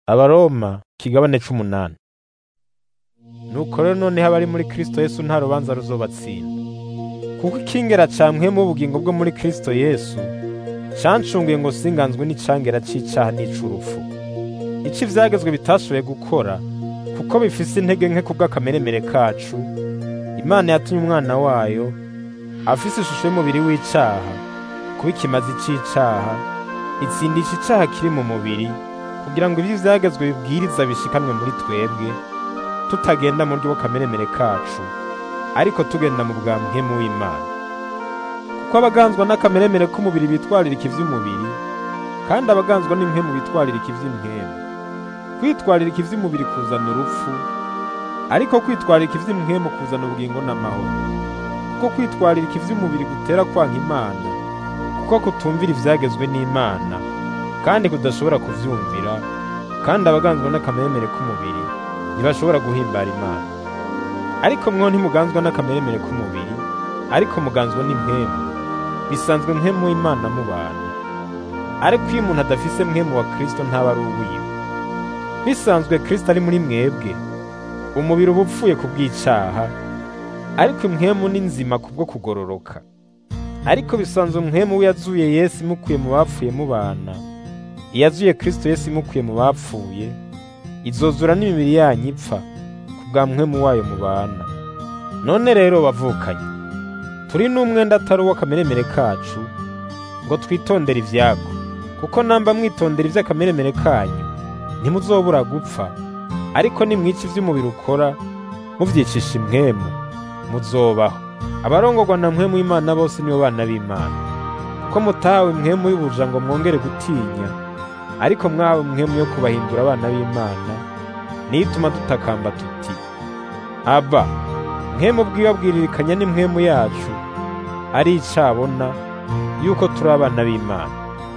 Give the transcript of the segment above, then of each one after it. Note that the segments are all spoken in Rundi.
abaroma ikigabane c'umunani nuko rero noneho abari muri kristo yesu nta rubanza ruzobatsinda kuko ikingera campwemu ubugingo bwo muri kristo yesu cancunguye ngo singanzwe n'icangera c'icaha n'ic'urupfu ico ivyagezwe bitashoboye gukora kuko bifise intege nke kubw'akameremere kacu imana yatumye umwana wayo afise ishusho y'umubiri w'icaha kuba ikimazi c'icaha itsindisha icaha kiri mu mubiri kugira ngo ivyo ivyagezwe bibwiriza bishikanwe muri twebwe tutagenda mu buryo bw'akameremere kacu ariko tugenda mu bwa mpwemu w'imana kuko abaganzwa n'akameremere k'umubiri bitwaririka ivy'umubiri kandi abaganzwa n'impwemu bitwaririka ivy'impwemu kwitwaririka ivy'umubiri kuzana urupfu ariko kwitwaririka ivy'impwemu kuzana ubugingo n'amahoro kuko kwitwaririka ivy'umubiri gutera kwanka imana kuko kutumvira ivyagezwe n'imana kandi kudashobora kuvyumvira kandi abaganzwa n'akameremere k'umubiri ntibashobora guhimbara imana ariko mwo ntimuganzwa n'akameremere k'umubiri ariko muganzwa n'impwemu bisanzwe mpwemu w'imana mubana ariko iyo umuntu adafise mpwemu wa kristo ntaba ari uwiwe bisanzwe kristo ari muri mwebwe umubiri uba upfuye ku bw'icaha ariko impwemu ni nzima kubwo kugororoka ariko bisanzwe mpwemu we yazuye yesu imukuye mu bapfuye mubana iyazuye kristo yesu imukuye mu bapfuye izozura n'imibiri yanyu ipfa ku bwa mpwemu wayo mubana none rero bavukanye turi n'umwenda atari uw'akameremere kacu ngo twitondere ivyago kuko namba mwitondera ivy'akameremere kanyu ntimuzobura gupfa ariko nimwica ivy'umubiri ukora muvyicisha impwemu muzobaho abarongorwa na mpwemu y'imana bose nibo bana b'imana kuko mutahawe impwemu y'ubuja ngo mwongere gutinya ariko mwahawe impwemu yo kubahindura abana b'imana niyo ituma dutakamba tuti aba mpwemu bwibabwiririkanya n'impwemu yacu ari icabona yuko turi abana b'imana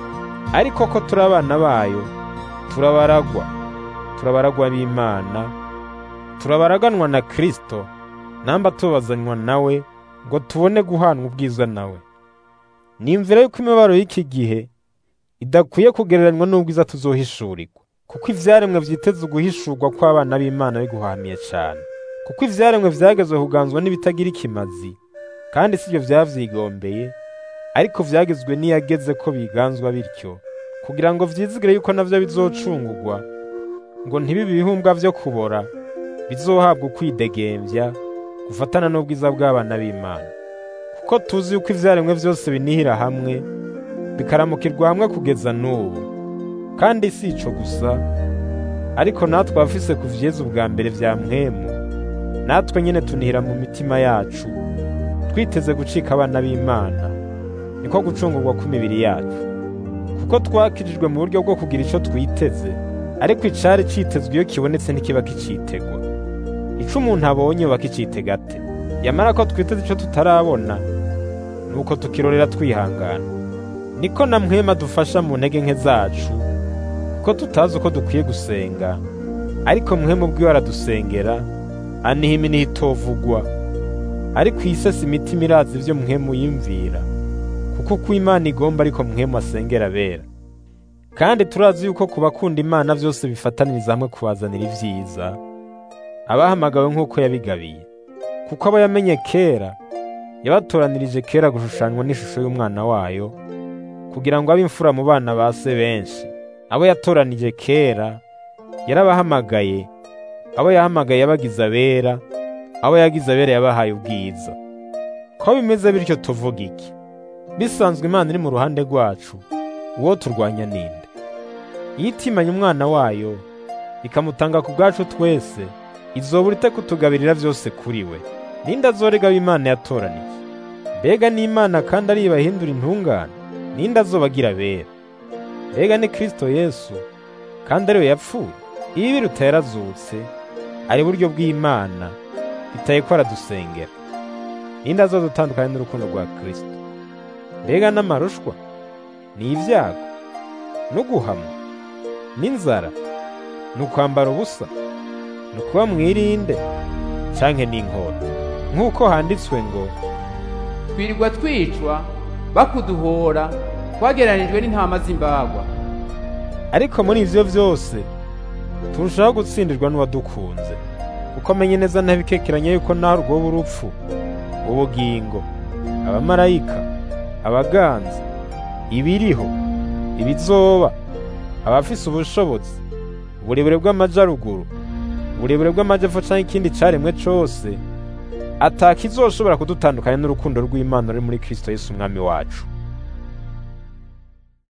ariko ko turi abana bayo turabaragwa turabaragwa b'imana turabaraganwa na kristo namba tubazanywa nawe ngo tubone guhanwa ubwiza nawe nimvira yuko imibabaro y'iki gihe idakwiye kugereranywa n'ubwiza tuzohishurirwa kuko ivyaremwe vyiteze uguhishurwa kw'abana b'imana biguhamiye cane kuko ivyaremwe vyagezwe kuganzwa n'ibitagira ikimazi kandi sivyo vyavyigombeye ariko vyagezwe n'iyageze ko biganzwa bityo kugira ngo vyizigire yuko navyo bizocungurwa ngo ntibibe ibihumbwa vyo kubora bizohabwa ukwidegemvya gufatana n'ubwiza bw'abana b'Imana kuko tuzi yuko ivyaremwe vyose binihira hamwe bikaramukirwa hamwe kugeza n'ubu kandi si ico gusa ariko natwe abafise ku vyeza ubwa mbere vya mpwemu natwe nyene tunihira mu mitima yacu twiteze gucika abana b'Imana niko gucungurwa kw'imibiri yacu kuko twakirijwe mu buryo bwo kugira ico twiteze ariko icari citezwe iyo kibonetse ntikiba kicitegwa ico umuntu abonye yoba kicitega ate yamara ko twiteze ico tutarabona nuko tukirorera twihangana niko na mpwema dufasha mu ntege nke zacu kuko tutazi uko dukwiye gusenga ariko mpwema ubwiwe aradusengera aniha iminiha itovugwa ariko isesa imitima irazi ivyo mpwemu yimvira kuko uko imana igomba ariko mpwemu asengera abera kandi turazi yuko ku bakunda imana vyose bifataniriza hamwe kubazanira ivyiza abahamagawe nk'uko yabigabiye kuko abo yamenye kera yabatoranirije kera gushushanywa n'ishusho y'umwana wayo kugira ngo abe imfura mu bana ba se benshi abo yatoranije kera yarabahamagaye abo yahamagaye yabagize abera abo yagize abera yabahaye ubwiza ko bimeze bityo tuvuga iki bisanzwe imana iri mu ruhande rwacu uwo turwanya ninde iyo itimanye umwana wayo ikamutanga ku bwacu twese izobura ite kutugabirira vyose kuri we ninde azorega w'imana yatoraniye mbega n'imana kandi ari ibahindura intungane ninde azobagira bera mbega ni kristo yesu kandi ariwe yapfuye iyo biruta yarazutse ari buryo bw'imana bitaye ko aradusengera ninde azodutandukanya n'urukundo rwa kristo mbega n'amarushwa ni ibyago no guhamwa n'inzara ni ukwambara ubusa ni ukuba mwirinde canke n'inkota nk'uko handitswe ngo twirirwa twicwa bakuduhora twagereranijwe n'intama z'imbagwa ariko muri ivyo vyose turushaho gutsindirwa n'uwadukunze kuko amenye neza ntabikekeranye yuko naho rwoba urupfu ubugingo abamarayika abaganza ibiriho ibizoba abafise ubushobozi uburebure bw'amajaruguru uburebure bw'amajepfo canke ikindi caremwe cose atakizoshobora kudutandukanya n'urukundo rw'Imana ruri muri Kristo Yesu umwami wacu